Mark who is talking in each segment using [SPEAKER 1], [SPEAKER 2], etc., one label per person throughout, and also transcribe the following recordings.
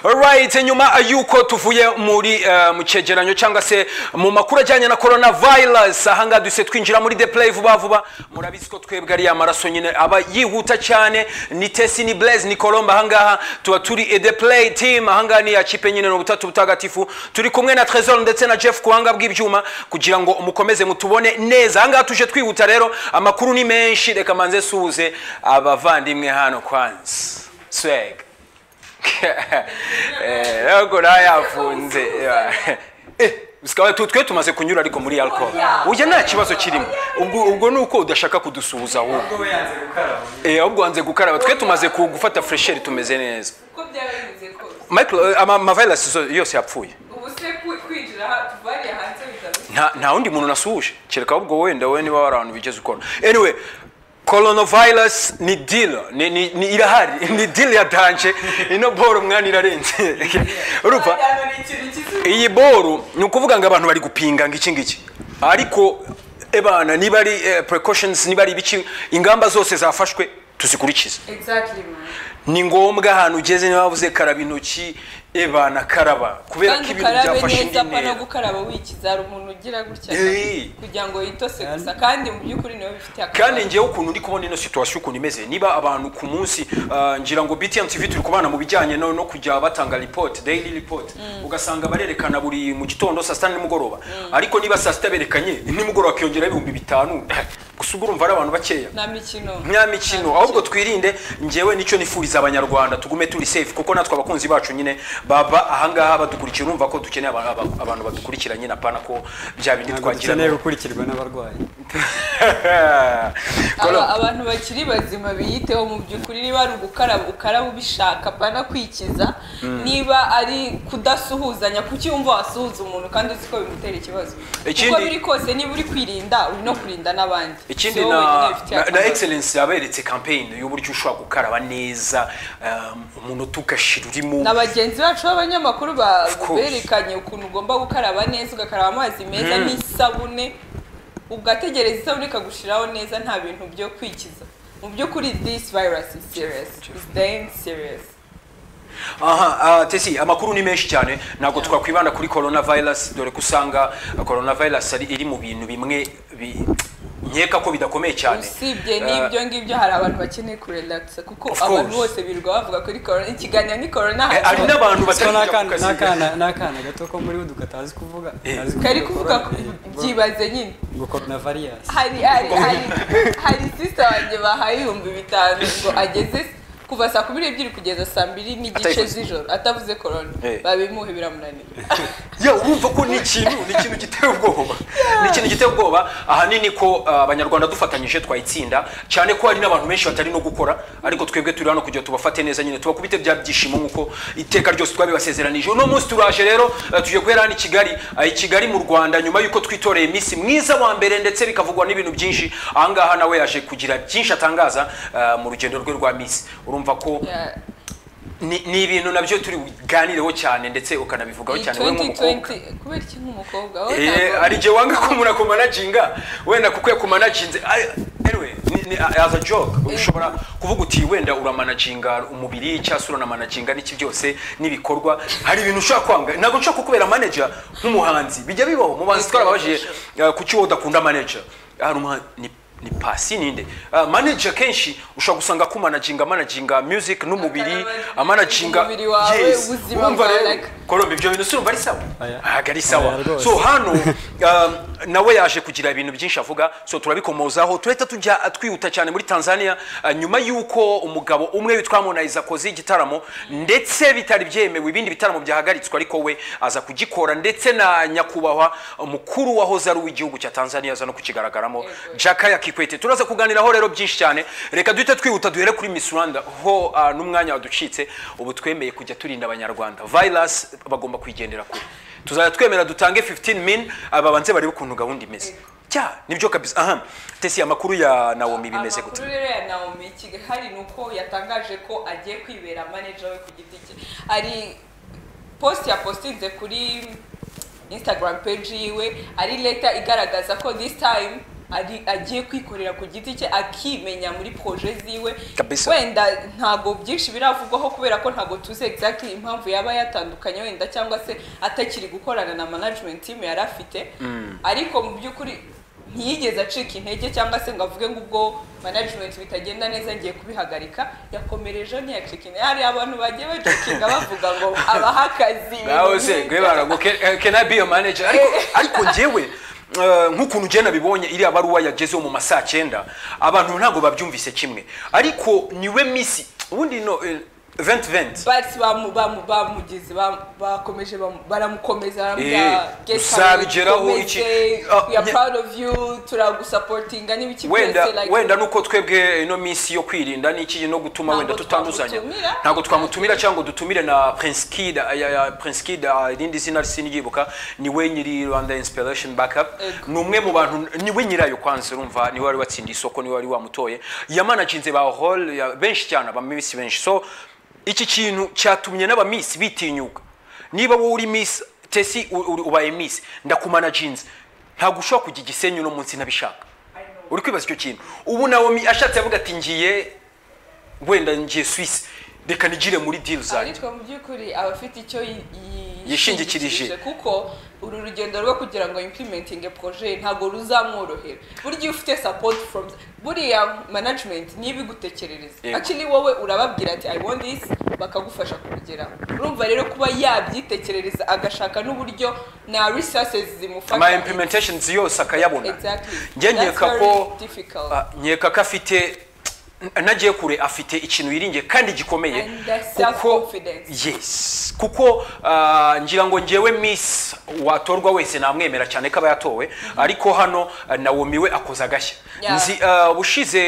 [SPEAKER 1] right nyuma y'uko tuvuye muri eh, mu cyegeranyo cyangwa se mu makuru ajyanye na corona virus ahangaha duhise twinjira muri the play vuba vuba murabizi ko twebwe ariya maraso nyine aba yihuta cyane ni tesi ni blaze ni colombe ahangaha tuba turi eh, the play team ahangaha ni ya kipe nyine ni ubutatu butagatifu turi kumwe na trezor ndetse na jeff ku buhanga bw'ibyuma kugira ngo mukomeze mutubone neza ahangaha tuje twihuta rero amakuru ni menshi reka manze suhuze abavandimwe hano kwanza swag ntabwo nayafunze sikaba twe tumaze kunyura ariko muri alcohol burya nta kibazo kirimo ubwo ubwo ni uko udashaka kudusuhuza ahubwo
[SPEAKER 2] Ubwo yanze gukaraba.
[SPEAKER 1] Eh, ahubwo wanze gukaraba twe tumaze ku- gufata fresheri tumeze neza
[SPEAKER 3] uko byaba bimeze kose
[SPEAKER 1] Michael, eh, ama- amavirus zo- yose yapfuye
[SPEAKER 3] ubu se ku- kwinjira aha- tuvariye hanze bitabasha
[SPEAKER 1] nta nta wundi muntu nasuhuje kereka ahubwo wenda wowe niba wari ahantu bigeze ukora anyway coronavirus ni deal ni, ni, ni irahari ni deal yatanje ino boro mwana irarenze urumva
[SPEAKER 3] Hano ni ikintu kizi
[SPEAKER 1] iyi boro ni ukuvuga ngo abantu bari gupinga ngo iki ngiki ariko ebana niba ari eh, precautions niba ari ibiki ingamba zose zafashwe tuzikurikize
[SPEAKER 3] exactly man
[SPEAKER 1] ni ngombwa ahantu ugeze niba wavuze karaba intoki ebana karaba kubera ko
[SPEAKER 3] kandi
[SPEAKER 1] ibintu
[SPEAKER 3] ukarabe
[SPEAKER 1] byafashe indi
[SPEAKER 3] neza apfa no
[SPEAKER 1] ntera
[SPEAKER 3] gukaraba wikiza hari umuntu ugira gutya
[SPEAKER 1] Eh.
[SPEAKER 3] kugira ngo yitose gusa kandi mu by'ukuri niwe bifitiye akamaro
[SPEAKER 1] kandi ngewe ukuntu ndi kubona ino situwasiyo ukuntu imeze niba abantu ku munsi ah, ngira ngo btm tv turi kubana mu bijyanye no no kujya batanga report daily report ugasanga barerekana buri mu gitondo saa sita nimugoroba ariko niba saa sita berekanye nimugoroba akiyongeraho ibihumbi bitanu gusa ubwo urumva ari abantu bakeya
[SPEAKER 3] nta mikino
[SPEAKER 1] nta mikino ahubwo twirinde ngewe nicyo nifuriza abanyarwanda tugume turi safe kuko natwe abakunzi bacu nyine baba ahangaha badukurikira urumva ko dukeneye aba- aba- abantu badukurikira nyine apana ko bya bindi
[SPEAKER 2] Ntabwo
[SPEAKER 1] twagira
[SPEAKER 2] dukeneye gukurikirwa n'abarwayi
[SPEAKER 1] Kolo.
[SPEAKER 3] Aba- abantu bakiri bazima biyiteho mu by'ukuri niba ari ugukaraba ukaraba ubishaka pana kwikiza niba ari kudasuhuzanya kuki wumva wasuhuza umuntu kandi uzi ko bimutera ikibazo uko
[SPEAKER 1] Ikindi-
[SPEAKER 3] biri kose niba uri kwirinda uri no kurinda n'abandi
[SPEAKER 1] ikindi
[SPEAKER 3] Si wowe
[SPEAKER 1] na,
[SPEAKER 3] wenyine bifitiye
[SPEAKER 1] na, na
[SPEAKER 3] akamaro.
[SPEAKER 1] excellence yaberetse campaign y'uburyo ushobora gukaraba neza um, umunota ugashira urimo
[SPEAKER 3] na bagenzi bacu b'abanyamakuru ba-
[SPEAKER 1] course.
[SPEAKER 3] berekanye ukuntu ugomba gukaraba neza ugakaraba amazi meza n'isabune ugategereza isabune ikagushiraho neza nta bintu byo kwikiza mu by'ukuri this virus is serious is damn serious
[SPEAKER 1] aha uh, tesi amakuru ni menshi cyane ntabwo twakwibanda kuri coronavirus dore ko usanga uh, coronavirus ari iri mu bintu bimwe bi- nkeka ko bidakomeye cyane
[SPEAKER 3] usibye
[SPEAKER 1] Eh,
[SPEAKER 3] n'ibyo ngibyo hari abantu bakeneye kurelakisa kuko
[SPEAKER 1] Of course.
[SPEAKER 3] abantu bose birirwa bavuga kuri korona ikiganiro ni korona
[SPEAKER 1] eh, hari
[SPEAKER 3] hanyuma
[SPEAKER 1] n'abantu
[SPEAKER 2] Siko
[SPEAKER 1] batari kujya ku
[SPEAKER 2] n'akana
[SPEAKER 1] kazi
[SPEAKER 2] n'akana n'akana gato ko muri Buduka atazi kuvuga
[SPEAKER 1] Eh.
[SPEAKER 2] atazi
[SPEAKER 3] kari kuvuga ku-
[SPEAKER 2] corona-
[SPEAKER 3] byibaze nyine
[SPEAKER 2] ngo corona virus
[SPEAKER 3] hari hari hari hari sisita wanjye bahaye ibihumbi bitanu ngo ageze kuva saa kumi n'ebyiri kugeza saa mbiri n'igice
[SPEAKER 1] Atayikoze.
[SPEAKER 3] z'ijoro atavuze korona
[SPEAKER 1] Eh.
[SPEAKER 3] babimuhe biramunanira
[SPEAKER 1] ya urumva ko ni ikintu ni ikintu giteye ubwoba ni ikintu giteye ubwoba ahanini ko uh, abanyarwanda dufatanyije twayitsinda cyane ko hari n'abantu benshi batari no gukora ariko twebwe turi hano kugira ngo tubafate neza nyine tubakubite bya byishimo nk'uko iteka ryose twabibasezeranije uno munsi turaje rero uh, tugiye guhera hano i kigali uh, i kigali mu rwanda nyuma y'uko twitoreye iminsi mwiza wa mbere ndetse bikavugwa n'ibintu byinshi ahangaha nawe yaje kugira byinshi atangaza uh, mu rugendo rwe rwa minsi urumva ko
[SPEAKER 3] Ya-
[SPEAKER 1] ni ni ibintu nabyo turi buganireho cyane ndetse ukanabivugaho
[SPEAKER 3] iyi
[SPEAKER 1] cyane wowe nk'umukobwa
[SPEAKER 3] 2020 kubera iki nk'umukobwa wowe
[SPEAKER 1] Eh,
[SPEAKER 3] ntabwo-
[SPEAKER 1] hari igihe wanga ko umuntu akumanaginga wenda kuko yakumanaginze Ay- anyway ni, ni, as a joke ushobora kuvuga uti wenda uramanaginga umubiri cyangwa se uranamanaginga n'iki byose n'ibikorwa hari ibintu ushobora kwanga ntabwo nshobora kukubera manager nk'umuhanzi bijya bibaho mu banzi twarababajije eh, kuki wowe udakunda manager hari umuhanzi ni ni pasi ninde Ah, manager kenshi ushobora gusanga akumanaginga amanaginga music n'umubiri
[SPEAKER 3] Akamanaginga
[SPEAKER 1] amanaginga
[SPEAKER 3] umubiri wawe,
[SPEAKER 1] yes
[SPEAKER 3] ubuzima
[SPEAKER 1] wumva
[SPEAKER 3] bwawe,
[SPEAKER 1] rero
[SPEAKER 3] like-
[SPEAKER 1] Kolombe ibyo bintu si urumva ari sawa
[SPEAKER 2] Oya.
[SPEAKER 1] ntabwo ari sawa
[SPEAKER 2] Oya rwose.
[SPEAKER 1] so hano um, nawe yaje kugira ibintu byinshi avuga so turabikomozaho turahita tujya twihuta cyane muri tanzania uh, nyuma y'uko umugabo umwe witwa harmonize akoze igitaramo ndetse bitari byemewe ibindi bitaramo byahagaritswe ariko we aza kugikora ndetse na nyakubahwa umukuru wahoze ari uw'igihugu cya tanzania aza no kukigaragaramo jakaya kikwete turaza kuganiraho rero byinshi cyane reka duhite twihuta duhere kuri miss rwanda ho uh, n'umwanya waducitse ubu twemeye kujya turinda abanyarwanda virus bagomba kuyigendera kure tuzajya twemera dutange 15 min aba banze barebe ukuntu gahunda imeze cya nibyo kabisa aha tesi amakuru ya nawomi bimeze gute
[SPEAKER 3] amakuru rero ya naomi kigali ni uko yatangaje ko agiye kwibera manager we ku giti cye ari post yapostinze kuri instagram page yiwe ari leta igaragaza ko this time ari agiye kwikorera ku giti cye akimenya muri proje ziwe
[SPEAKER 1] Kabisa.
[SPEAKER 3] wenda ntabwo byinshi biravugwaho kubera ko ntabwo tuzi exactly impamvu yaba yatandukanye wenda cyangwa se atakiri gukorana na management team yari afite ariko mu by'ukuri ntiyigeze acika intege cyangwa se ngo avuge ngo ubwo management bitagenda neza ngiye kubihagarika yakomereje ntiyacika intege hari abantu bagiye bacikinga bavuga ngo abaha akazi
[SPEAKER 1] ngaho se
[SPEAKER 3] ibintu
[SPEAKER 1] ngwe barago "Can- eh, can I be your manager ariko ariko njyewe eh, nk'ukuntu njye nabibonye iriya baruwa yagezeho mu ma saa cyenda abantu ntabwo babyumvise kimwe ariko niwe misi ubundi no eh, venti venti
[SPEAKER 3] bati bamu- bamu- bamugize bam- bakomeje bamu- baramukomeza
[SPEAKER 1] Eh,
[SPEAKER 3] baramubwira, "Get
[SPEAKER 1] uzabigeraho
[SPEAKER 3] out,
[SPEAKER 1] iki-
[SPEAKER 3] ukomeze,
[SPEAKER 1] Ah,
[SPEAKER 3] we are
[SPEAKER 1] nye-
[SPEAKER 3] proud of you turagusapotinga n'ibiki
[SPEAKER 1] wenda
[SPEAKER 3] byose, like-
[SPEAKER 1] wenda nuko twebwe ino minsi yo kwirinda n'iki no gutuma
[SPEAKER 3] Ntabwo
[SPEAKER 1] wenda tutanduzanya
[SPEAKER 3] twamutumira.
[SPEAKER 1] ntabwo twamutumira cyangwa ngo dutumire na prince kid ya- ya prince kid ah, irindi zina sinryibuka niwe nyiri rwanda inspiration backup
[SPEAKER 3] Ego.
[SPEAKER 1] ni umwe mu bantu niwe nyirayo kwanza urumva niwe wari watsindiye isoko niwe wari wamutoye yamanaginze ba hall ya- benshi cyane abamisi benshi so iki kintu cyatumye n'abamisi bitinyuka niba wowe uri miss tesi u- uri- ubaye miss ndakumanaginze ntabwo ushobora kujya igisenyi uno munsi ntabishaka uri kwibaza icyo kintu ubu nawe ashatse avuga ati ngiye wenda ngiye swisi reka nigire muri deal zanjye
[SPEAKER 3] ariko mu by'ukuri aba afite icyo yi- yi-
[SPEAKER 1] Yishingikirije.
[SPEAKER 3] kuko uru rugendo rwo kugira ngo implementing projet ntabwo ruzamworohera burya iyo ufite support from buriya management niyo ibigutekerereza
[SPEAKER 1] Yego.
[SPEAKER 3] actually wowe urababwira ati i want this bakagufasha kubigeraho urumva rero kuba yabyitekerereza agashaka n'uburyo na resources zimufasha
[SPEAKER 1] ama implementations yose akayabona
[SPEAKER 3] Exactly.
[SPEAKER 1] njye
[SPEAKER 3] That's
[SPEAKER 1] nkeka
[SPEAKER 3] very
[SPEAKER 1] ko
[SPEAKER 3] difficult.
[SPEAKER 1] ah, nkeka ko afite nagiye kure afite ikintu yiringiye kandi gikomeye
[SPEAKER 3] And that's
[SPEAKER 1] kuko
[SPEAKER 3] self-confidence.
[SPEAKER 1] yes kuko ah, ngira ngo ngewe miss watorwa wese namwemera cyane ko aba yatowe ariko hano ah, nawomi we akoze agashya
[SPEAKER 3] Yeah.
[SPEAKER 1] nzi Ah, ubushize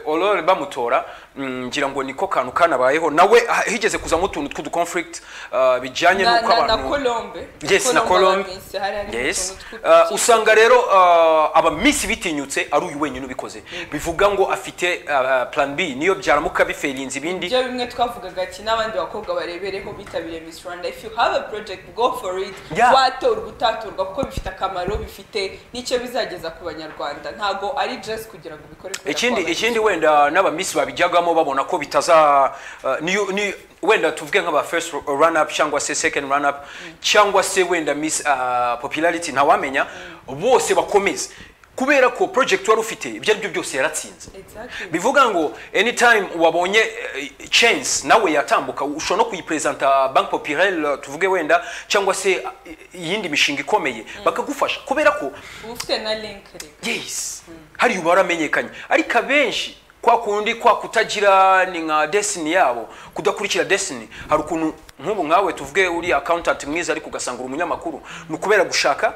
[SPEAKER 1] Aurore bamutora mm, ngira ngo niko kantu kanabayeho nawe ah, higeze kuzamo utuntu tw'uduconflict ah, bijyanye
[SPEAKER 3] na,
[SPEAKER 1] n'uko
[SPEAKER 3] na, na
[SPEAKER 1] abantu
[SPEAKER 3] colombe
[SPEAKER 1] yes na colombe
[SPEAKER 3] abamisi, hariya ni
[SPEAKER 1] yes
[SPEAKER 3] utuntu
[SPEAKER 1] Ah,
[SPEAKER 3] tw'utuki-
[SPEAKER 1] usanga rero ah, abamisi bitinyutse ari uyu wenyine ubikoze bivuga ngo afite ah, plan b niyo byaramuka biferinze ibindi
[SPEAKER 3] ibyo bimwe twavugaga ati n'abandi bakobwa barebereho bitabiriye Miss Rwanda if you have a project go for it
[SPEAKER 1] Yeah.
[SPEAKER 3] watorwa utatorwa kuko bifite akamaro bifite n'icyo bizageza ku banyarwanda ntabwo ari just kugira ngo ubikore kubera
[SPEAKER 1] ikindi
[SPEAKER 3] ko
[SPEAKER 1] ikindi wenda n'abamisi babijyagamo babona ko bitaza uh, ni- ni- wenda tuvuge nk'aba first run up cyangwa se second run up cyangwa se wenda miss uh, popularity ntawamenya bose bakomeze kubera ko project wari ufite ibyo ari byo byose yaratsinze
[SPEAKER 3] Exactly.
[SPEAKER 1] bivuga ngo anytime wabonye eh, chance nawe yatambuka ushobora no kuyipresenta banki popirere tuvuge wenda cyangwa se eh, iyindi mishinga ikomeye bakagufasha kubera ko
[SPEAKER 3] uba ufite na link reka
[SPEAKER 1] yes hari ubu waramenyekanye ariko abenshi kwa kundi kwa kutagira ni nka desini yabo kudakurikira desini hari ukuntu nk'ubu nkawe tuvuge uri accountant mwiza ariko ugasanga uri umunyamakuru ni ukubera gushaka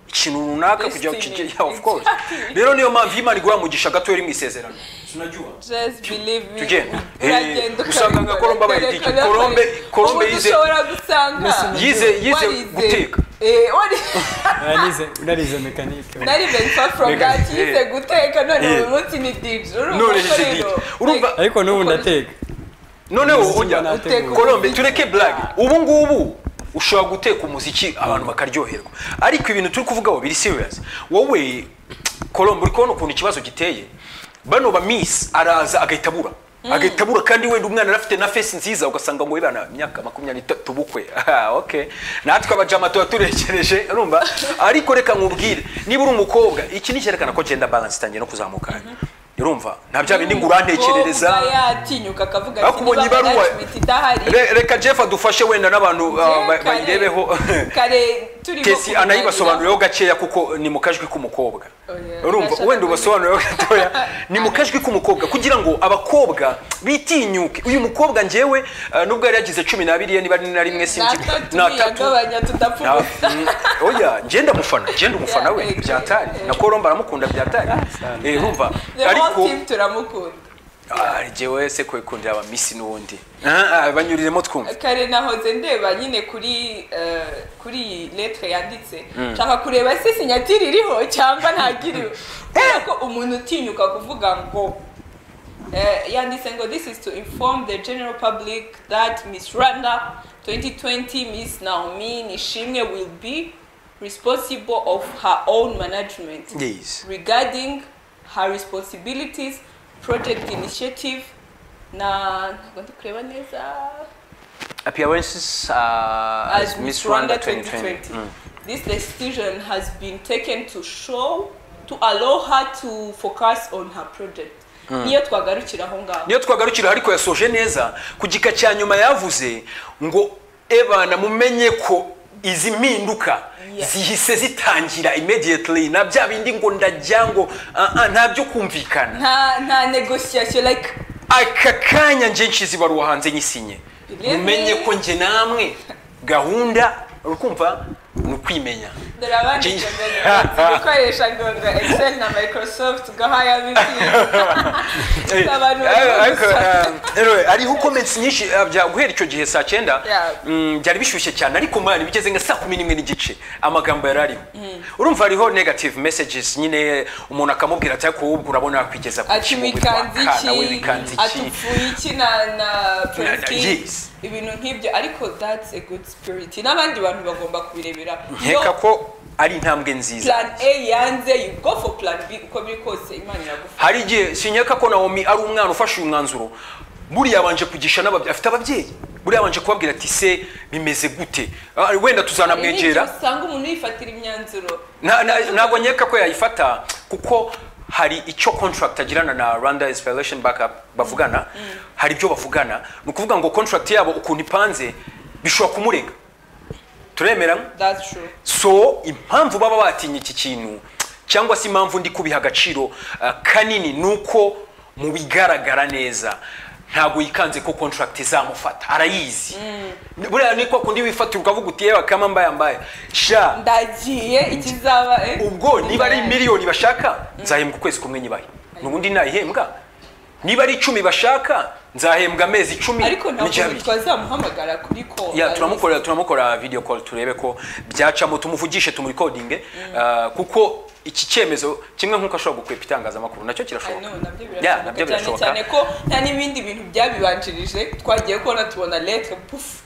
[SPEAKER 1] ikintu runaka kugira ngo
[SPEAKER 3] Destiny.
[SPEAKER 1] kijye yeah, of course
[SPEAKER 3] Exactly.
[SPEAKER 1] rero niyo mpamvu Imana iguha mugisha gato yari mu isezerano sinajyuha
[SPEAKER 3] just believe me
[SPEAKER 1] tugenda.
[SPEAKER 3] uragenda
[SPEAKER 1] Eh, usanga nka
[SPEAKER 3] ukabikora.
[SPEAKER 1] Colombe abaye
[SPEAKER 3] Kereka
[SPEAKER 1] DJ.
[SPEAKER 3] nawe.
[SPEAKER 1] Colombe- Colombe
[SPEAKER 3] Umuntu
[SPEAKER 1] yize-
[SPEAKER 3] ushobora gusanga
[SPEAKER 1] yize yize
[SPEAKER 3] warize-
[SPEAKER 1] guteka
[SPEAKER 3] eh wari
[SPEAKER 2] Unarize, unarize mekanike.
[SPEAKER 3] nari very far from
[SPEAKER 1] Reka-
[SPEAKER 3] that yize
[SPEAKER 1] eh.
[SPEAKER 3] guteka none
[SPEAKER 1] Eh.
[SPEAKER 3] uyu munsi ni DJ urumva
[SPEAKER 1] None
[SPEAKER 3] ko
[SPEAKER 1] ni DJ.
[SPEAKER 3] rero,
[SPEAKER 1] Urumva-
[SPEAKER 3] like,
[SPEAKER 2] Ariko n'ubu ndateka.
[SPEAKER 1] noneho
[SPEAKER 2] Umuziki
[SPEAKER 1] ujya
[SPEAKER 2] banategura.
[SPEAKER 3] Uteka
[SPEAKER 1] Colombe
[SPEAKER 3] umuziki.
[SPEAKER 1] tureke blague ubu ngubu ushobora guteka umuziki abantu bakaryoherwa ariko ibintu turi kuvugaho biri serious wowe Colombe uri kubona ukuntu ikibazo giteye bano ba miss araza agahita abura agahita abura kandi wenda umwana arafite na face nziza ugasanga ngo ibana imyaka makumyabiri n'itatu bukwe Ah, okay natwe abajama tuba turekereje urumva ariko reka nkubwire niba uri umukobwa iki ni icyerekana ko genda balance itangiye no kuzamuka urumva nta bya bindi ngo urantekerereza
[SPEAKER 3] Umukobwa yatinyuka akavuga ati
[SPEAKER 1] bakubonye
[SPEAKER 3] niba
[SPEAKER 1] ibaruwa
[SPEAKER 3] management idahari
[SPEAKER 1] Re- reka jeff adufashe wenda n'abantu ah, ba-
[SPEAKER 3] kare-
[SPEAKER 1] bayirebeho
[SPEAKER 3] kare turimo
[SPEAKER 1] tesi anayibasobanurireho gakeya kuko ni mu kajwi k'umukobwa
[SPEAKER 3] Oya,
[SPEAKER 1] urumva
[SPEAKER 3] ndashaka
[SPEAKER 1] wenda ubasobanurireho gatoya ni mu kajwi k'umukobwa kugira ngo abakobwa bitinyuke uyu mukobwa njyewe ah, nubwo yari yagize cumi n'abiri ye niba ari na rimwe sinzi
[SPEAKER 3] natatu
[SPEAKER 1] na
[SPEAKER 3] yagabanya tudapfa
[SPEAKER 1] Na-
[SPEAKER 3] ubusa
[SPEAKER 1] mm, oya ngenda mufana ngenda umufana we
[SPEAKER 3] Yeah,
[SPEAKER 1] byatari
[SPEAKER 3] yeah.
[SPEAKER 1] na kolomba aramukunda byatari Eh, urumva
[SPEAKER 3] the whole
[SPEAKER 1] ariko
[SPEAKER 3] team turamukunda
[SPEAKER 1] ah, njyewe se kwikundira abamisi n'ubundi Ah, ah, banyuriremo twumva
[SPEAKER 3] kare nahoze ndeba nyine kuri eh, kuri iyi letre yanditse nshaka kureba se sinyatiri iriho cyangwa ntagiriwe kubera ko umuntu utinyuka kuvuga ngo eh, yanditse ngo this is to inform the general public that miss rwanda 2020 miss naomi nishimwe will be responsible of her own management
[SPEAKER 1] Yes.
[SPEAKER 3] regarding her responsibilities project initiative na ntabwo ndi kureba neza
[SPEAKER 1] Appearances uh,
[SPEAKER 3] as Miss Rwanda 2020. This decision has been taken to show to allow her to focus on her project. Niyo twagarukira aho ngaho.
[SPEAKER 1] niyo twagarukira ariko yasoje neza ku gika cya nyuma yavuze ngo ebana mumenye ko izi mpinduka
[SPEAKER 3] Yeah.
[SPEAKER 1] zihise zitangira immediately na bya bindi ngo ndajya ngo "Ah, ah, nta byo kumvikana
[SPEAKER 3] Nta nta negotiation like
[SPEAKER 1] aka kanya nje nshize ibaruwa hanze nyisinye
[SPEAKER 3] Believe
[SPEAKER 1] mumenye
[SPEAKER 3] me.
[SPEAKER 1] ko nje namwe gahunda ukumva ni ukwimenya
[SPEAKER 3] dore abandi
[SPEAKER 1] Gee.
[SPEAKER 3] gukoresha ngoga Excel na Microsoft gahaya bibiri. Abantu
[SPEAKER 1] Eh,
[SPEAKER 3] bari
[SPEAKER 1] ariko,
[SPEAKER 3] gusara.
[SPEAKER 1] eh, anyway, hariho comments nyinshi eh, bya- guhera icyo gihe saa cyenda
[SPEAKER 3] Yeah.
[SPEAKER 1] mm, byari bishyushye cyane ariko mani bigeze nka saa kumi n'imwe n'igice amagambo yari ariho urumva hariho negative messages nyine umuntu akamubwira ati ariko wowe ubwo urabona yakwigeza ku
[SPEAKER 3] ati
[SPEAKER 1] kimo, witwa
[SPEAKER 3] wikanze
[SPEAKER 1] kana, we
[SPEAKER 3] iki
[SPEAKER 1] wikanze iki
[SPEAKER 3] atupfuye iki na na politiki
[SPEAKER 1] yes.
[SPEAKER 3] ibintu nk'ibyo ariko that's a good spirit n'abandi bantu bagomba kubirebera
[SPEAKER 1] nkeka
[SPEAKER 3] Iyo
[SPEAKER 1] ko ari intambwe nziza
[SPEAKER 3] plan a yanze you go for plan b uko biri kose imana iragufasha
[SPEAKER 1] hari igihe sinyaka ko nawomi ari umwana ufashe uyu mwanzuro buriya yabanje kugisha n'ababyeyi afite ababyeyi buriya yabanje kubabwira ati se bimeze gute Ah, wenda tuzanamwegera
[SPEAKER 3] Igihe usanga umuntu yifatira imyanzuro
[SPEAKER 1] Na- na- ntabwo nkeka ko yayifata kuko hari icyo contract agirana na rwanda inspiration backup bavugana hari ibyo bavugana ni ukuvuga ngo contract yabo ukuntu ipanze bishobora kumurega turemera
[SPEAKER 3] that's true
[SPEAKER 1] so impamvu baba batinye iki kintu cyangwa se impamvu ndi kubiha agaciro ah, kanini ni uko mu bigaragara neza ntabwo yikanze ko contract izamufata arayizi buriya ni kwa kundi wifatira ukavuga uti yewe kama mbaya mbaya sha
[SPEAKER 3] ndagiye ikizaba eh
[SPEAKER 1] ubwo niba ari miliyoni bashaka nzahembwa ukwezi kumwe nyibahe nubundi nayihembwa niba ari icumi bashaka nzahembwa amezi icumi
[SPEAKER 3] ariko
[SPEAKER 1] n'igihe
[SPEAKER 3] ntabwo
[SPEAKER 1] abiri.
[SPEAKER 3] twazamuhamagara kuri ko
[SPEAKER 1] ya turamukorera turamukorera video call turebe ko byacamo tumuvugishe tumurekodinge uh, kuko iki cyemezo kimwe nk'uko ashobora gukwepa itangazamakuru nacyo
[SPEAKER 3] I
[SPEAKER 1] kirashoboka
[SPEAKER 3] know, nabyo
[SPEAKER 1] Yeah, nabyo
[SPEAKER 3] birashoboka cyane
[SPEAKER 1] birashoboka.
[SPEAKER 3] cyane ko nta n'ibindi bintu byabibanjirije twagiye kubona tubona letre pufu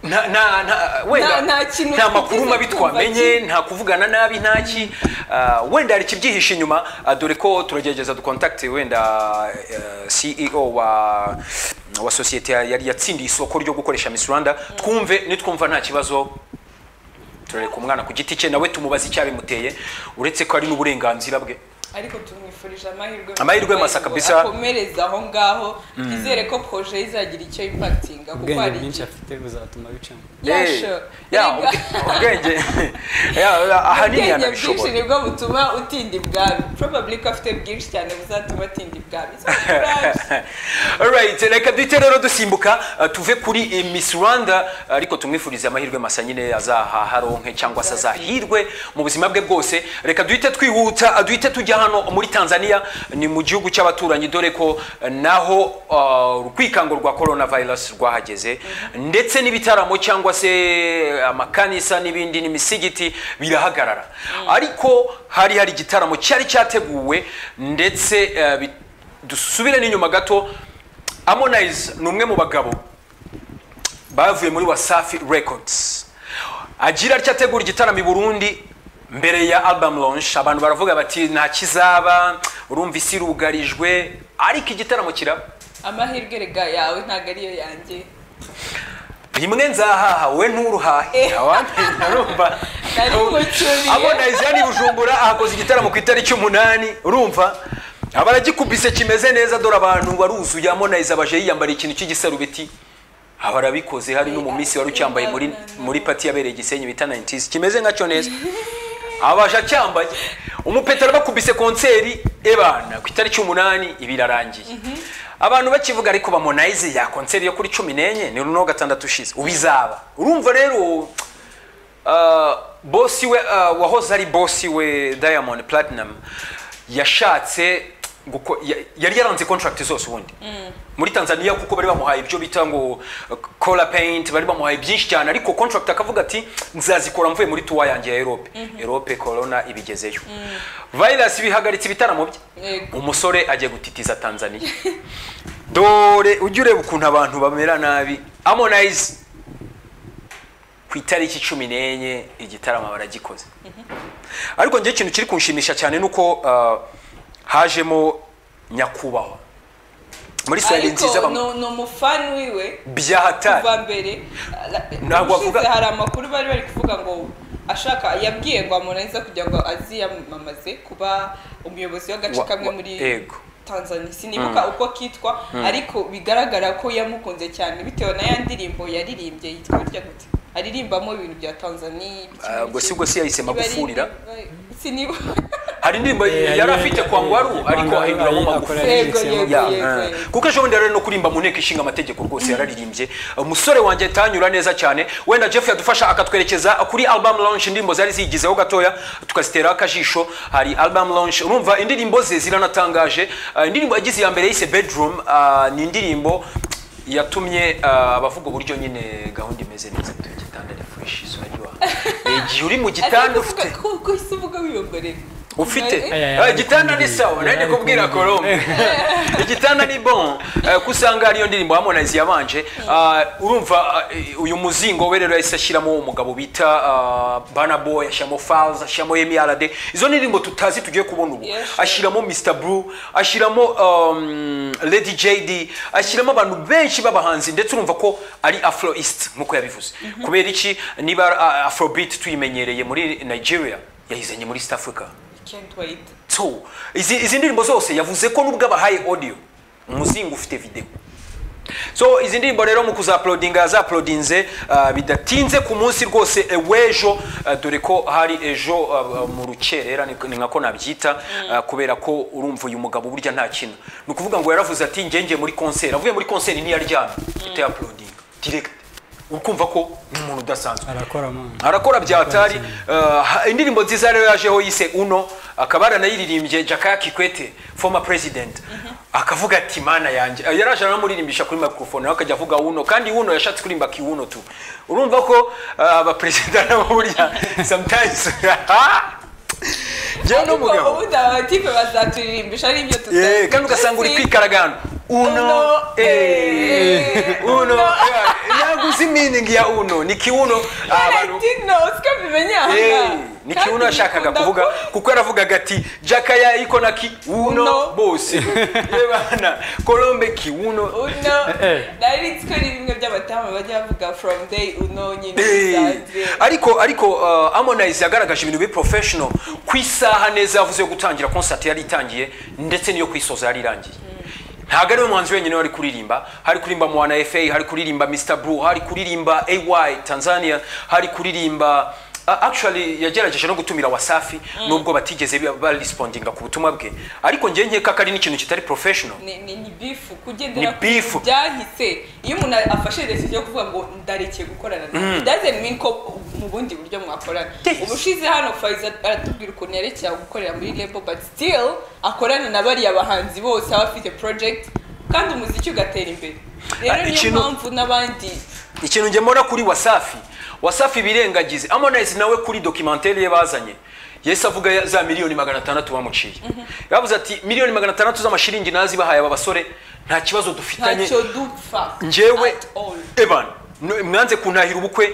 [SPEAKER 1] nta nta nta wenda
[SPEAKER 3] Nta- nta kintu
[SPEAKER 1] nta makuru
[SPEAKER 3] twigeze
[SPEAKER 1] mabi
[SPEAKER 3] twumva
[SPEAKER 1] twamenye nta kuvugana nabi ntaki uh, wenda hari ikibyihishe inyuma uh, dore ko turagerageza dukontakite wenda uh, CEO wa wa sosiyete yari yatsindiye isoko ryo gukoresha Miss Rwanda twumve nitwumva nta kibazo turareka umwana ku giti cye nawe tumubaze icyabimuteye uretse ko ari n'uburenganzira bwe
[SPEAKER 3] ariko tumwifurije amahirwe
[SPEAKER 1] Amahirwe masa kabisa.
[SPEAKER 3] akomereza aho ngaho twizere ko proje ye izagira icyo impakitinga kuko
[SPEAKER 2] ubwenge
[SPEAKER 3] hari
[SPEAKER 2] bwinshi
[SPEAKER 3] igihe
[SPEAKER 2] afite buzatuma bicamo
[SPEAKER 3] Yeah,
[SPEAKER 1] Eh,
[SPEAKER 3] sure.
[SPEAKER 1] yeah,
[SPEAKER 3] Erega-
[SPEAKER 1] ubwe- ubwenge Yeah, yeah, ahanini
[SPEAKER 3] ubwenge bwinshi
[SPEAKER 1] yanabishobora
[SPEAKER 3] nibwo butuma utinda ibwami probably ko afite bwinshi cyane buzatuma atinda ibwami So, courage.
[SPEAKER 1] Alright, reka duhite rero dusimbuka uh, tuve kuri eh, Miss Rwanda uh, ariko tumwifurize amahirwe masa nyine azaharonke cyangwa se azahirwe mu buzima bwe bwose reka duhite twihuta uh, duhite tujya hano muri Tanzania ni mu gihugu cy'abaturanyi dore ko uh, naho uh, urwikango rwa coronavirus rwahageze ndetse n'ibitaramo cyangwa se amakanisa n'ibindi n'imisigiti birahagarara ariko hari hari igitaramo cyari cyateguwe ndetse uh, bit- dusubire n'inyuma gato Harmonize ni umwe mu bagabo bavuye muri wasafi records agira atya ategura igitaramo i burundi mbere ya album launch abantu baravuga bati nta kizaba urumva isi irugarijwe ariko igitaramo kiraba
[SPEAKER 3] amahirwe rega yawe ntabwo ariyo yanjye
[SPEAKER 1] rimwe nzahaha we nturuhahe
[SPEAKER 3] Eh.
[SPEAKER 1] awamenya urumva
[SPEAKER 3] Nari mucuriye.
[SPEAKER 1] Harmonize yani i bujumbura ahakoze igitaramo ku itariki umunani urumva aba aragikubise kimeze neza dore abantu baruzuye Harmonize abaje yiyambariye ikintu cy'igisarubeti aba arabikoze hari no mu minsi wari ucyambaye muri muri pati yabereye igisenyi bita 90s kimeze nkacyo neza abaje acyambaye umupetero bakubise konseri ebana ku itariki umunani ibirarangiye abantu bakivuga ariko bamonayize ya konseri yo kuri cumi n'enye ni runo gatandatu ushize ubizaba urumva rero uh, bosi we uh, wahoze ari bosi we diamond platinum yashatse guko- ya- yari yaranze contract zose ubundi muri tanzania kuko bari bamuhaye ibyo bita ngo uh, color paint bari bamuhaye byinshi cyane ariko contract akavuga ati nzazikora mvuye muri tuwa yanjye ya europe europe corona ibigezeyo virus bihagaritse ibitaramo bye
[SPEAKER 3] Yego.
[SPEAKER 1] umusore agiye gutitiza tanzania dore ujye ureba ukuntu abantu bamera nabi harmonize ku itariki cumi n'enye igitaramo baragikoze ariko njye ikintu kiri kunshimisha cyane ni uko ah, hajemo nyakubahwa muri sale nziza
[SPEAKER 3] ariko
[SPEAKER 1] bam-
[SPEAKER 3] ni- ni umufani wiwe
[SPEAKER 1] byahatari
[SPEAKER 3] kuva mbere
[SPEAKER 1] Ntabwo
[SPEAKER 3] ubushize
[SPEAKER 1] avuga-
[SPEAKER 3] hari amakuru bari bari kuvuga ngo ashaka yabwiye ngo amurenza kugira ngo aziyamamaze kuba umuyobozi w'agace
[SPEAKER 1] Wa-
[SPEAKER 3] kamwe
[SPEAKER 1] wa-
[SPEAKER 3] muri
[SPEAKER 1] yego.
[SPEAKER 3] tanzania sinibuka uko kitwa ariko bigaragara ko yamukunze cyane bitewe na ya ndirimbo yaririmbye yitwa burya gute aririmbamo ibintu bya tanzaniya
[SPEAKER 1] Ah, ubwo si bwo si yahise magufurira
[SPEAKER 3] sinibuka
[SPEAKER 1] hari indirimbo
[SPEAKER 2] Eh,
[SPEAKER 1] yari
[SPEAKER 2] eh,
[SPEAKER 1] afite
[SPEAKER 2] eh,
[SPEAKER 1] kwa ngwaru
[SPEAKER 2] eh,
[SPEAKER 1] ariko
[SPEAKER 2] Kwangwaru
[SPEAKER 1] ahinduramo
[SPEAKER 2] ari-
[SPEAKER 1] magufuli
[SPEAKER 2] akora-
[SPEAKER 3] yego
[SPEAKER 2] Yaririmbye
[SPEAKER 3] yego
[SPEAKER 1] Ya,
[SPEAKER 3] yego
[SPEAKER 1] eh. kuko ejo bundi rero no kurimba mu nteko ishinga amategeko rwose yararirimbye umusore wanjye atanyura neza cyane wenda jeff yadufasha akatwerekeza kuri album launch indirimbo zari ziyigizeho gatoya tukaziteraho akajisho hari album launch urumva indirimbo ze ziranatangaje Ah, indirimbo yagize iya mbere yise bedroom ah, ni indirimbo yatumye ah, abavuga uburyo nyine gahunda imeze neza turi mu gitanda ni fresh isura ry'iwawe igihe uri mu gitanda ufite
[SPEAKER 3] kuko isi uvuga wiyongorera
[SPEAKER 1] ufite
[SPEAKER 2] Aya, aya,
[SPEAKER 1] Ah,
[SPEAKER 2] ari
[SPEAKER 1] igitanda ni
[SPEAKER 2] kumubwira.
[SPEAKER 1] sawa nari
[SPEAKER 2] Ari
[SPEAKER 1] kubwira
[SPEAKER 2] kumubwira.
[SPEAKER 1] colombe igitanda ni bon Eh, ko usanga ariyo ndirimbo harmonize yabanje Ah, urumva eh, uyu muzingo we rero yahise ashyiramo umugabo bita ah, Burna Boy ashyiramo Falz ashyiramo Yemi Alade izo ndirimbo tutazi tugiye kubona ubu
[SPEAKER 3] Yes, sure.
[SPEAKER 1] ashyiramo Mr Blue ashyiramo um, Lady JD ashyiramo abantu benshi b'abahanzi ndetse urumva ko ari Afroist nkuko yabivuze kubera iki niba ah, Afrobeat tuyimenyereye muri Nigeria yayizanye muri East Africa
[SPEAKER 3] can't wait
[SPEAKER 1] two izi, izi ndirimbo zose yavuze ko nubwo abahaye audio umuzingo ufite video so izi ndirimbo rero mu kuzaplodinga yazaplodinze uh, bidatinze ku munsi rwose eh, w'ejo uh, dore ko hari ejo uh, mu rukerera ni ni nkako nabyita uh, kubera ko urumva uyu mugabo burya nta kintu ni ukuvuga ngo yaravuze ati ngenge muri konseri avuye muri konseri ntiyaryamye uhita yaplodinga direct ukumva ko ni umuntu udasanzwe
[SPEAKER 2] arakora mwana
[SPEAKER 1] arakora byatari indirimbo nziza rero yajeho yise uno akaba yaranayiririmbye jakaya kikwete former president akavuga ati mana yanjye Eh, yaraje aramuririmbisha kuri microphone nawe akajya avuga uno kandi uno yashatse kuririmba kiwuno tu urumva ko eh, abaperezida nabo burya sometimes njyewe
[SPEAKER 3] ariko
[SPEAKER 1] n'umugabo
[SPEAKER 3] ubundi abatipe bazaturirimbisha ari ibyo
[SPEAKER 1] Eh, kandi ugasanga uri kwikaragana uno eh, uno eh, yaguze iminingi ya uno ni kiwuno ah, abantu- Eh, ni kibuno yashakaga kuvuga kuko yaravugaga ati jakaya iko na kibuno
[SPEAKER 3] Uno.
[SPEAKER 1] bose yebana colombe kibuno
[SPEAKER 2] eh.
[SPEAKER 3] ko ari bimwe by'abatama bajya bavuga from day uno nyine
[SPEAKER 1] Eh,
[SPEAKER 3] bisanzwe.
[SPEAKER 1] ariko ariko uh, Harmonize yagaragaje ibintu bi professional ku isaha neza yavuze yo gutangira concert yari itangiye ndetse niyo kwisoza yari irangiye ntabwo ari we muhanzi wenyine wari kuririmba hari kuririmba Mwana FA hari kuririmba Mr Blue hari kuririmba AY Tanzania hari kuririmba Uh, actually yagerageje no gutumira wasafi nubwo batigeze ba- barespondinga ku butumwa bwe ariko njye nkeka ko ari n'ikintu kitari professional
[SPEAKER 3] ni ni ni bifu kugendera
[SPEAKER 1] Ni
[SPEAKER 3] ku
[SPEAKER 1] beef.
[SPEAKER 3] bintu byahise iyo umuntu afashe decision yo kuvuga ngo ndarekeye gukorana nawe it doesn't mean ko mu bundi buryo mwakorana
[SPEAKER 1] Yes.
[SPEAKER 3] ubushize hano Faiza aratubwira ukuntu yerekeye gukorera muri label but still akorana na bariya bahanzi bose aba afite project kandi umuziki ugatera imbere
[SPEAKER 1] Ah,
[SPEAKER 3] rero niyo
[SPEAKER 1] ikintu-
[SPEAKER 3] mpamvu n'abandi
[SPEAKER 1] ikintu njye mbona kuri wasafi wasafi birengagize harmonize nawe kuri dokimenteri ye bazanye yahise avuga ya- za miliyoni magana atandatu bamuciye yavuze ati miliyoni magana atandatu z'amashiringi nazi bahaye aba basore nta kibazo dufitanye
[SPEAKER 3] ntacyo dupfa
[SPEAKER 1] njyewe
[SPEAKER 3] at all
[SPEAKER 1] evan no- mwanze kuntahira ubukwe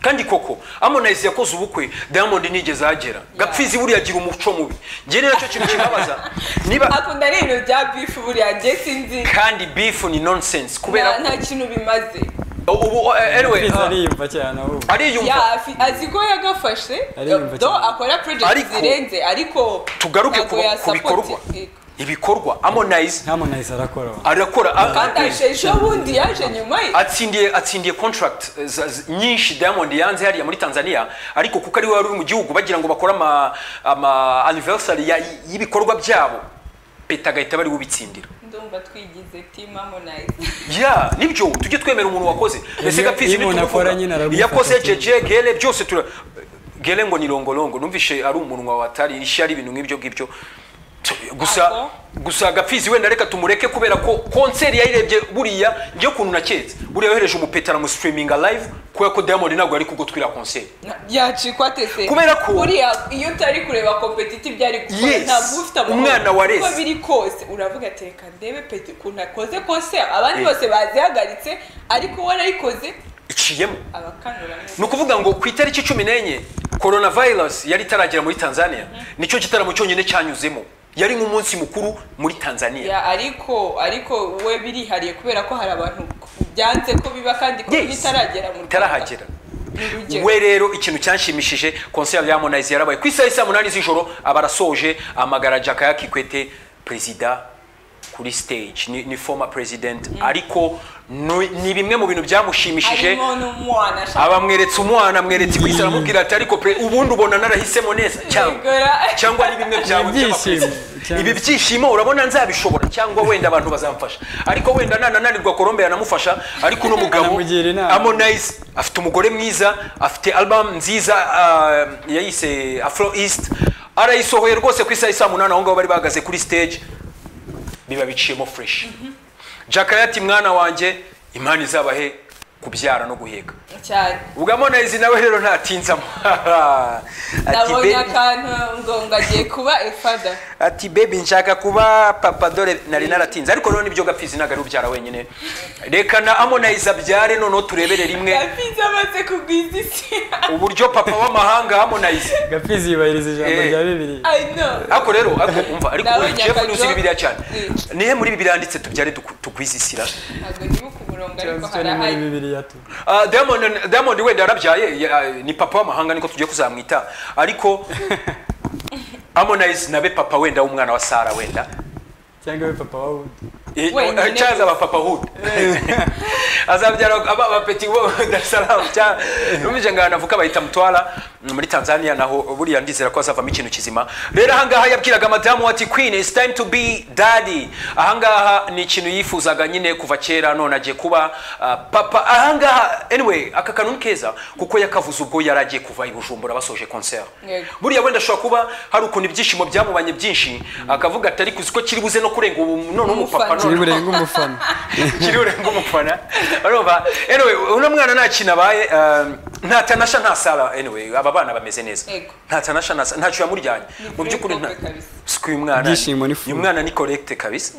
[SPEAKER 1] kandi koko harmonize yakoze ubukwe diamond nigeze ahagera gapfizi buriya agira umuco mubi njye ni nacyo kintu kibabaza niba
[SPEAKER 3] akunda ari ibintu bya bifu buriya njye sinzi
[SPEAKER 1] kandi beef ni nonsense
[SPEAKER 3] nta-
[SPEAKER 1] kubera
[SPEAKER 3] nta kintu bimaze
[SPEAKER 1] ubu anyway
[SPEAKER 2] Prince
[SPEAKER 1] ah,
[SPEAKER 2] ariyumva cyane ahubwo
[SPEAKER 1] ariyumva
[SPEAKER 3] Ya, afi- azi ko yagafashe
[SPEAKER 2] Ariyumva
[SPEAKER 3] do
[SPEAKER 2] cyane.
[SPEAKER 3] akora project
[SPEAKER 1] Ariko-
[SPEAKER 3] zirenze ariko
[SPEAKER 1] tugaruke
[SPEAKER 3] ntabwo
[SPEAKER 1] ku- ku
[SPEAKER 3] yasapoti-
[SPEAKER 1] bikorwa.
[SPEAKER 3] Yego.
[SPEAKER 1] ibikorwa harmonize
[SPEAKER 2] harmonize arakora mwana
[SPEAKER 1] arakora a-
[SPEAKER 3] kandi aje ejo bundi yaje nyuma ye
[SPEAKER 1] atsindiye atsindiye contract eh, za- z- nyinshi Diamond yanze hariya muri Tanzania ariko kuko ari we wari uri mu gihugu bagira ngo bakore ama, ama anniversary ya- y'ibikorwa byabo peta agahita bari ubitsindira
[SPEAKER 3] ndumva twigize team harmonize
[SPEAKER 1] ya nibyo tujye twemera umuntu wakoze ese
[SPEAKER 2] Iyo-
[SPEAKER 1] gapfizi
[SPEAKER 2] iyo umuntu akora nyine aramufata
[SPEAKER 1] yakoze
[SPEAKER 2] cyane.
[SPEAKER 1] jeje gele byose tura gele ngo ni longolongo numvishe ari umunwa watari ishya ari ibintu nk'ibyo ngibyo Tu- gusa
[SPEAKER 3] Abo.
[SPEAKER 1] gusa gapfizi wenda reka tumureke kubera ko konseri yayirebye buriya njye kuntu naketse buriya yohereje umupeta aramusitiriminga live kubera ko diamond ntabwo yari kugutwira konseri
[SPEAKER 3] Na- yacikwa tese
[SPEAKER 1] Kubera ko-
[SPEAKER 3] buriya iyo utari kureba competitive byari gukora
[SPEAKER 1] Yes.
[SPEAKER 3] ntabwo ufite amahoro
[SPEAKER 1] Umwana wareze.
[SPEAKER 3] uko biri kose uravuga ati reka ndebe peti ukuntu akoze kose abandi bose bazihagaritse ariko we arayikoze
[SPEAKER 1] iciyemo
[SPEAKER 3] abakanura neza
[SPEAKER 1] ni ukuvuga ngo ku itariki cumi n'enye korona virusi yari itaragera muri tanzania nicyo gitaramo cyonyine cyanyuzemo yari nk'umunsi mukuru muri tanzania
[SPEAKER 3] Ya, ariko ariko we birihariye kubera ko hari abantu byanze ko biba kandi ko
[SPEAKER 1] Yes.
[SPEAKER 3] bitaragera mu
[SPEAKER 1] itarahagera
[SPEAKER 3] Ni urugero.
[SPEAKER 1] we rero ikintu cyanshimishije konseri ya harmonize yarabaye ku isaha ya saa munani z'ijoro aba arasoje amagara jakaya kikwete perezida kuri stage ni, ni former president ariko ni, ni bimwe mu bintu byamushimishije
[SPEAKER 3] harimo n'umwana ashaka
[SPEAKER 1] abamweretse umwana amweretse ku isaha aramubwira ati ariko pe ubundi ubona narahisemo neza cyangwa
[SPEAKER 3] kwegura
[SPEAKER 1] cyangwa ari bimwe byawe
[SPEAKER 2] Ibyishimo.
[SPEAKER 1] by'abakozi. ibi byishimo urabona nzabishobora cyangwa wenda abantu bazamfasha ariko wenda nanananirwa kolombe yanamufasha ariko uno mugabo
[SPEAKER 2] Anamugira inama.
[SPEAKER 1] harmonize afite umugore mwiza afite album nziza ah, yayise afro east arayisohoye rwose ku isaha ya saa munani aho ngaho bari bahagaze kuri stage biba biciyemo fresh jakaya ati mwana wanjye imana izabahe kubyara no guheka
[SPEAKER 3] cyane
[SPEAKER 1] ubwo harmonize nawe rero ntatinzamo Ati,
[SPEAKER 3] nabonye
[SPEAKER 1] "Baby,
[SPEAKER 3] akantu ngo ngo agiye kuba efada
[SPEAKER 1] ati bebi nshaka kuba papa dore nari naratinze ariko none ibyo gapfizi ntabwo ari ubyara wenyine reka na amonize abyare noneho turebere rimwe
[SPEAKER 3] gafizi amaze kugwiza isi
[SPEAKER 1] uburyo papa w'amahanga amonize
[SPEAKER 2] gapfizi yubahiriza ijambo
[SPEAKER 1] Eh.
[SPEAKER 2] rya bibiliya
[SPEAKER 3] i know
[SPEAKER 1] ariko rero ariko umva ariko
[SPEAKER 3] Nawe
[SPEAKER 1] wowe jeff
[SPEAKER 3] nyakajo.
[SPEAKER 1] ntuzi bibiliya cyane
[SPEAKER 3] Mm.
[SPEAKER 1] nihe muri bibiliya handitse tubyare duku- tugwizisira
[SPEAKER 3] ntabwo ndibuka umurongo ariko
[SPEAKER 2] Ikibazo cyo
[SPEAKER 3] hari
[SPEAKER 2] ni muri
[SPEAKER 3] ahari
[SPEAKER 2] bibiliya tu
[SPEAKER 1] Ah, diamond diamond wenda yarabyaye ya- ni papa w'amahanga niko tugiye kuzamwita ariko amonize nabe papa wenda w'umwana wa sara wenda
[SPEAKER 2] cyangwa we papa wa wundi
[SPEAKER 1] Eh,
[SPEAKER 3] Wenyine
[SPEAKER 1] eh, cyangwa aba papa hood azabyara aba abapeti bo Dar es Salaam cyangwa numvise ngo ahantu avuka bahita mutwara muri Tanzania naho buriya ndizera ko azavamo ikintu kizima rero ahangaha yabwiraga madamu ati queen it's time to be daddy ahangaha ni ikintu yifuzaga nyine kuva kera none agiye kuba ah, papa ahangaha anyway aka kantu ni keza kuko yakavuze ubwo yari agiye kuva i Bujumbura basoje concert
[SPEAKER 3] Yego.
[SPEAKER 1] buriya wenda ashobora kuba hari ukuntu ibyishimo byamubanye byinshi akavuga atari kuzi ko kiri buze no kurenga ubu none umupapa none
[SPEAKER 3] Umufana.
[SPEAKER 2] kiri burenga umufana
[SPEAKER 1] kiri burenga umufana urumva anyway uno mwana nta kintu abaye um, nta tanasha nta sara anyway aba bana bameze neza
[SPEAKER 3] Yego.
[SPEAKER 1] nta tanasha nta sara ntacyo yamuryanye mu
[SPEAKER 3] free
[SPEAKER 1] by'ukuri nta
[SPEAKER 3] couple kabisa.
[SPEAKER 1] siku uyu mwana
[SPEAKER 2] Ibyishimo ni full.
[SPEAKER 1] uyu mwana ni correct kabisa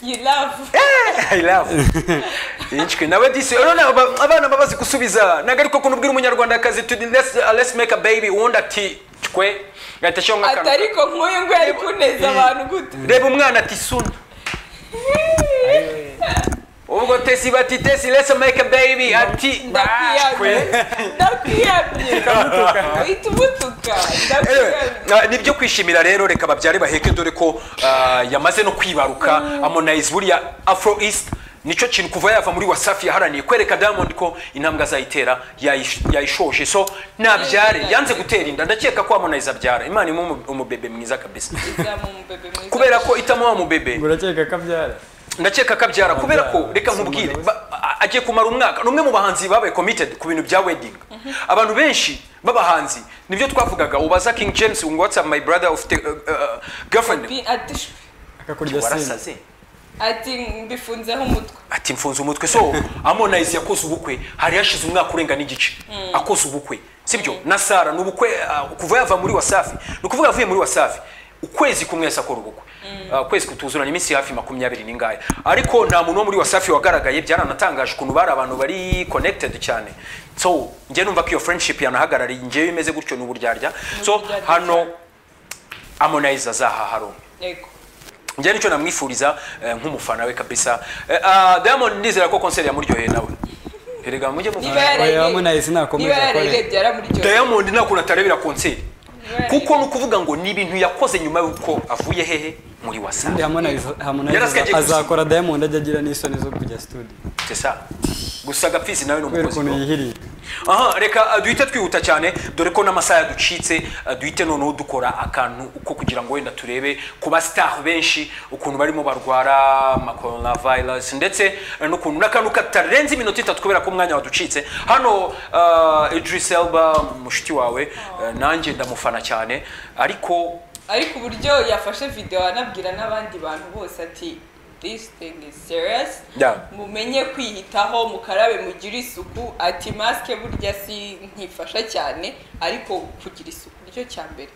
[SPEAKER 3] you love
[SPEAKER 1] I love Inchwe nawe disi urabona aba- abana babazi gusubiza ntabwo ariko kuntu ubwira umunyarwandakazi tuti let's, uh, let's make a baby uwundi ati twe gahita ashyiraho nk'akantu
[SPEAKER 3] atari ko nk'uyu ngo yari kuneza abantu gute
[SPEAKER 1] reba umwana ati suna ubwo tesi bati tesi let's make a baby ati
[SPEAKER 3] ndakwiyamye
[SPEAKER 1] "Bakwe."
[SPEAKER 3] ndakwiyamye uhita umutuka ndakwiyamye
[SPEAKER 1] Ah, ni byo kwishimira rero reka babyare baheke dore ko ah, yamaze no kwibaruka amonize buriya afro east nicyo kintu kuva yava muri wasafi yaharaniye kwereka diamond ko intambwe azayitera yayish- yayishoje so nabyare yanze gutera inda ndakeka ko amonize abyara imana imuha umu- umubebe mwiza kabisa
[SPEAKER 3] izamu mubebe mwiza
[SPEAKER 1] kubera ko itamuha umubebe
[SPEAKER 2] urakeka ko abyara
[SPEAKER 1] ndakeka akabyara kubera ko reka
[SPEAKER 2] Si
[SPEAKER 1] nkubwire
[SPEAKER 2] umugabo
[SPEAKER 1] ba- a- agiye kumara umwaka ni umwe mu bahanzi babaye committed ku bintu bya wedding abantu benshi b'abahanzi nibyo twavugaga ubaza king james ngo what's up my brother ufite uh, uh, girlfriend
[SPEAKER 3] Bi- ati shwi.
[SPEAKER 2] akakurya sinde
[SPEAKER 1] warasaze
[SPEAKER 3] ati mbifunzeho umutwe
[SPEAKER 1] ati mfunze umutwe so amonize yakoze ubukwe hari hashize umwaka urenga n'igice akoze ubukwe sibyo na sara ni ubukwe ah, kuva yava muri wasafi ni ukuvuga avuye muri wasafi ukwezi kumwe yahise akora ubukwe Ah, ukwezi kutuzurana iminsi hafi makumyabiri n'ingaya ariko nta muntu wo muri wasafi wagaragaye byaranatangaje ukuntu bari abantu bari connected cyane so njye numva ko iyo friendship yanahagarariye njyewe imeze gutyo ni uburyarya so
[SPEAKER 3] uburyarya
[SPEAKER 1] hano
[SPEAKER 3] cyane.
[SPEAKER 1] amonize azahaha rumwe
[SPEAKER 3] yego
[SPEAKER 1] njye nicyo namwifuriza eh, nk'umufana we kabisa Eh, ah, diamond ndizera ko konseri yamuryoheye nawe erega mujye
[SPEAKER 3] niba
[SPEAKER 1] mufana
[SPEAKER 2] Oya,
[SPEAKER 3] yarayirebye
[SPEAKER 2] Harmonize nakomeza
[SPEAKER 3] niba yarayirebye
[SPEAKER 2] akore.
[SPEAKER 3] yaramuryoheye
[SPEAKER 1] diamond ntakuntu atarebera konseri
[SPEAKER 3] Niba
[SPEAKER 1] kuko ni
[SPEAKER 3] yarayirebye.
[SPEAKER 1] ukuvuga ngo ni ibintu yakoze nyuma y'uko avuye hehe muri
[SPEAKER 2] Ubundi
[SPEAKER 1] wasafi
[SPEAKER 2] Harmonize Harmonize
[SPEAKER 1] Yari asigaye
[SPEAKER 2] aza- azakora diamond ajya agira n'isoni zo kujya studio
[SPEAKER 1] sesa gusa gapfizi nawe ni
[SPEAKER 2] kubera
[SPEAKER 1] umukozi
[SPEAKER 2] ukuntu
[SPEAKER 1] bro.
[SPEAKER 2] yihiriye
[SPEAKER 1] aha reka ah, duhite twihuta cyane dore ko n'amasaha yaducitse ah, duhite noneho dukora akantu ko kugira ngo wenda turebe ku basitaha benshi ukuntu barimo barwara coronavirus ndetse eh, n'ukuntu n'akantu katarenze iminota itatu kubera ko umwanya waducitse hano ah, Idris Elba mushiki wawe eh, nanjye ndamufana cyane ariko
[SPEAKER 3] ariko uburyo yafashe video anabwira n'abandi bantu bose ati this thing is serious
[SPEAKER 1] Yeah.
[SPEAKER 3] mumenye kwiyitaho mukarabe mugire isuku ati masike burya si ntifasha cyane ariko kugira isuku nicyo cya mbere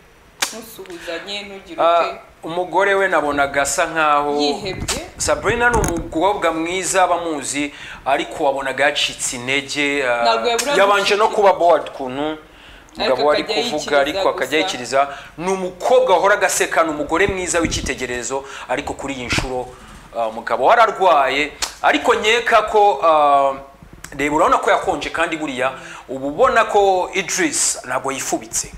[SPEAKER 3] ntusubuzanye ntugire
[SPEAKER 1] Ah,
[SPEAKER 3] ute
[SPEAKER 1] umugore we nabonaga asa nkaho
[SPEAKER 3] yihebye
[SPEAKER 1] sabrina ni umukobwa mwiza bamuzi ariko wabonaga yacitse intege ah,
[SPEAKER 3] Ntabwo yabura
[SPEAKER 1] yabanje no
[SPEAKER 3] gucika.
[SPEAKER 1] kuba bored kuntu umugabo ari
[SPEAKER 3] akajya
[SPEAKER 1] kuvuga
[SPEAKER 3] yikiriza
[SPEAKER 1] ariko akajya
[SPEAKER 3] gusa.
[SPEAKER 1] yikiriza ni umukobwa wahora agaseka ni umugore mwiza w'icyitegererezo ariko kuri iyi nshuro ah, umugabo wari arwaye ariko nkeka ko ah, reba urabona ko yakonje kandi buriya uba ubona ko idris ntabwo yifubitse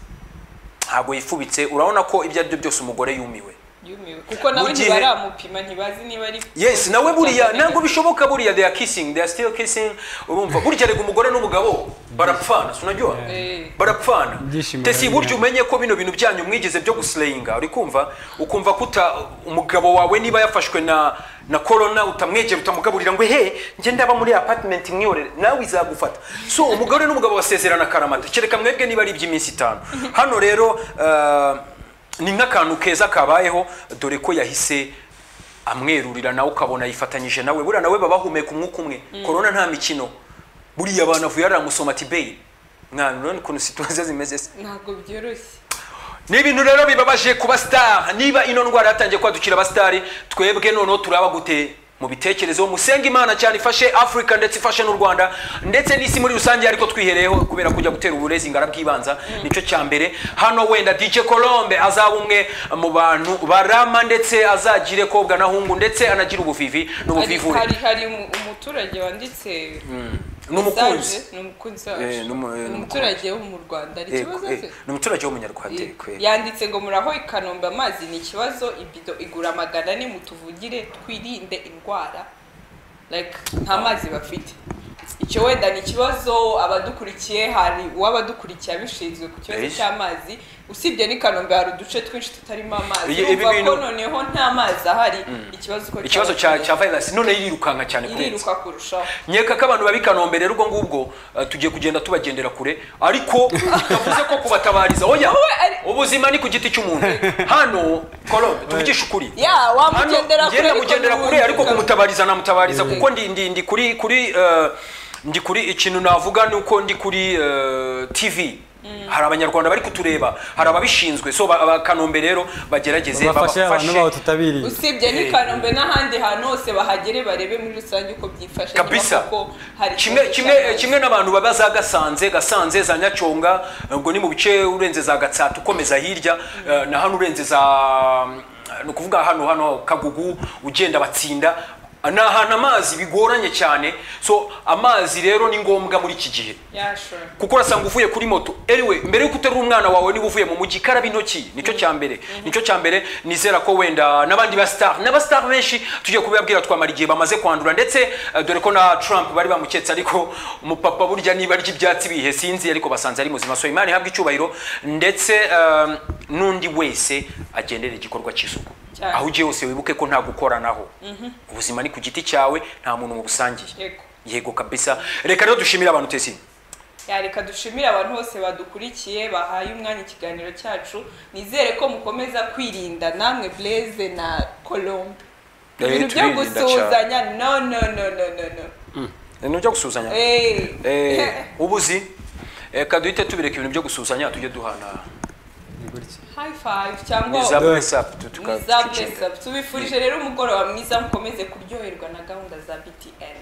[SPEAKER 1] ntabwo yifubitse urabona ko ibyo ari byo byose umugore yumiwe
[SPEAKER 3] yumiwe kuko nawe
[SPEAKER 1] Mu gihe-
[SPEAKER 3] ntibaramupima ntibazi niba ari
[SPEAKER 1] yes nawe buriya ntabwo bishoboka buriya they are kissing they are still kissing urumva burya rega umugore n'umugabo barapfana sunajyoha
[SPEAKER 3] Eh.
[SPEAKER 1] barapfana
[SPEAKER 2] Ibyishimo
[SPEAKER 1] tesi
[SPEAKER 2] bari
[SPEAKER 1] burya
[SPEAKER 2] bihari.
[SPEAKER 1] umenye ko bino bintu byanyu mwigeze byo gusleyinga uri kumva ukumva kuta umugabo wawe niba yafashwe na na corona utamwegera utamugaburira ngo he njye ndaba muri apartment imwiyorere nawe izagufata so umugore n'umugabo basezerana karamata kereka mwebwe niba ari iby'iminsi itanu hano rero ah, ni nk'akantu keza kabayeho dore ko yahise amwerurira nawe ukabona yifatanyije nawe buriya nawe baba bahumeka umwuka umwe korona nta mikino buriya abantu avuye aramusoma ati beyi mwana urabona ukuntu situwaziyo zimeze se
[SPEAKER 3] ntabwo byoroshye
[SPEAKER 1] ni ibintu rero bibabaje ku basitari niba ino ndwara yatangiye kwadukira abasitari twebwe noneho turaba gute mu bitekerezo musenge imana cyane ifashe afurika ndetse ifashe n'u rwanda ndetse n'isi muri rusange ariko twihereyeho kubera kujya gutera uburezi ingara bw'ibanza nicyo cya mbere hano wenda dj colombe azaba umwe mu bantu barama ndetse azagire kobwa na hungu ndetse anagira ubuvivi
[SPEAKER 3] Ariko
[SPEAKER 1] n'ubuvivure
[SPEAKER 3] hari hari umu- umuturage wanditse
[SPEAKER 1] n'umukunzi
[SPEAKER 3] message, ni umukunzi
[SPEAKER 1] Eh,
[SPEAKER 3] wacu
[SPEAKER 1] ni umu- eh,
[SPEAKER 3] Ni
[SPEAKER 1] ni
[SPEAKER 3] umuturage wo mu rwanda hari
[SPEAKER 1] Eh,
[SPEAKER 3] ikibazo
[SPEAKER 1] eh,
[SPEAKER 3] se
[SPEAKER 1] ni umuturage w'umunyarwanda eh, kwe.
[SPEAKER 3] yanditse ngo muraho i kanombe amazi ni ikibazo ibido igura magana ane mutuvugire twirinde indwara like nta mazi bafite icyo wenda ni ikibazo abadukurikiye hari uw'abadukurikiye abishinzwe ku kibazo
[SPEAKER 1] Eish.
[SPEAKER 3] cy'amazi usibye n'i kanombe hari uduce twinshi tutarimo amazi
[SPEAKER 1] Ibi- ibi
[SPEAKER 3] urumva ko
[SPEAKER 1] bintu-
[SPEAKER 3] noneho nta mazi ahari ikibazo uko
[SPEAKER 1] ikibazo
[SPEAKER 3] cyaba
[SPEAKER 1] cya
[SPEAKER 3] kimeze.
[SPEAKER 1] cya virus none yirirukanka cyane kurenza
[SPEAKER 3] iriruka kurushaho
[SPEAKER 1] nkeka ko abantu babi kanombe rero ubwo ngubwo eh, tugiye kugenda tubagendera kure ariko tuvuze ko kubatabariza oya
[SPEAKER 3] ari-
[SPEAKER 1] ubuzima ni ku giti cy'umuntu hano kolombe tuvugishe ukuri
[SPEAKER 3] ya
[SPEAKER 1] hano
[SPEAKER 3] wamugendera kure
[SPEAKER 1] ngenda mugendera
[SPEAKER 3] n'ubundi
[SPEAKER 1] kure ariko
[SPEAKER 3] ukavuga-
[SPEAKER 1] kumutabariza namutabariza
[SPEAKER 2] Yego.
[SPEAKER 1] kuko ndi ndi ndi kuri kuri eh, ndi kuri ikintu navuga ni uko ndi kuri eh, tv hari abanyarwanda bari kutureba hari ababishinzwe so ba- abakanombe rero bagerageze
[SPEAKER 2] bafashe abantu baho
[SPEAKER 1] babafashe
[SPEAKER 2] tutabiriye
[SPEAKER 3] usibye
[SPEAKER 1] Eh.
[SPEAKER 3] n'i kanombe n'ahandi hantu hose bahagere barebe muri rusange uko byifashe niba
[SPEAKER 1] Kabisa.
[SPEAKER 3] koko hari
[SPEAKER 1] kimwe
[SPEAKER 3] ikibazo
[SPEAKER 1] kimwe
[SPEAKER 3] cy'amazi.
[SPEAKER 1] kimwe n'abantu baba za gasanze gasanze za nyacyonga ubwo ni mu bice urenze za gatsata ukomeza hirya eh, na hano urenze za ni ukuvuga hano hano kagugu ugenda batsinda ni ahantu amazi bigoranye cyane so amazi rero ni ngombwa muri iki gihe
[SPEAKER 3] Yeah, sure.
[SPEAKER 1] kuko urasanga uvuye kuri moto anyway mbere yuko uterura umwana wawe niba uvuye mu mujyi karaba intoki nicyo cya mbere nicyo cya mbere nizera ko wenda n'abandi ba star n'aba star benshi tugiye kubibabwira twamara igihe bamaze kwandura ndetse eh, dore ko na Trump bari bamuketse ariko umupapa burya niba arya ibyatsi bihe sinzi ariko basanze ari muzima so imana ihabwa icyubahiro ndetse eh, n'undi wese agendera igikorwa cy'isuku
[SPEAKER 3] Cyane.
[SPEAKER 1] aho ugiye hose wibuke ko nta gukoranaho ubuzima ni ku giti cyawe nta muntu mubusangiye
[SPEAKER 3] Yego.
[SPEAKER 1] yego kabisa reka rero dushimire abantu tesini
[SPEAKER 3] Ya, reka dushimire abantu bose badukurikiye bahaye umwanya ikiganiro cyacu nizere ko mukomeza kwirinda namwe blaze na colombe
[SPEAKER 1] Eh,
[SPEAKER 3] ibintu byo
[SPEAKER 1] turirinda
[SPEAKER 3] gusuhuzanya no no no no no no
[SPEAKER 1] ibintu byo gusuhuzanya
[SPEAKER 3] Eh.
[SPEAKER 1] Eh, ubuzi reka duhite tubireka ibintu byo gusuhuzanya tujye duhana
[SPEAKER 2] Ni gutya.
[SPEAKER 3] high five cyangwa
[SPEAKER 1] niza
[SPEAKER 2] Dore.
[SPEAKER 1] bless up tu- tuka-
[SPEAKER 3] mwiza
[SPEAKER 1] tukicenga.
[SPEAKER 3] bless up tubifurije rero umugoroba mwiza mukomeze kuryoherwa na gahunda za btn